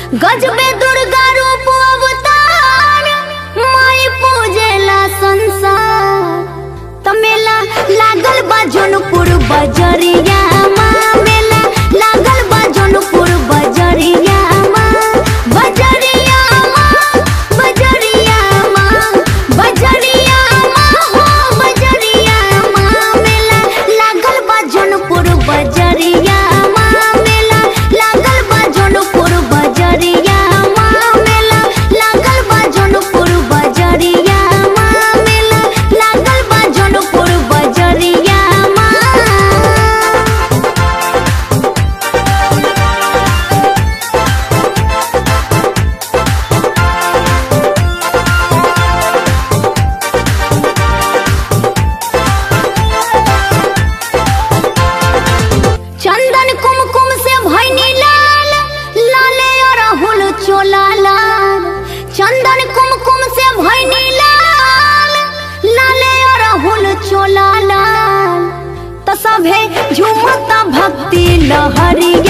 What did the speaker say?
गजबे दुर्गा रूप अवतार माई पूजेला संसार तमेला लागल बा जौनपुर बजरिया माँ मेला लागल बा जौनपुर बजरिया माँ बजरिया माँ बजरिया माँ बजरिया माँ हो बजरिया माँ मेला लागल बा जौनपुर बजरिया माँ मेला लागल बा जौनपुर बजरिया माँ मेला लागल बा जौनपुर बजरिया माँ मेला लागल बा जौनपुर बजरिया माँ चंदन कुमकुम से भैनी लाल लाले अरहुल चोला लाल चंदन कुमकुम से भैनी लाल लाले अरहुल चोला लाल त सभे झुमता भक्ति लहरिया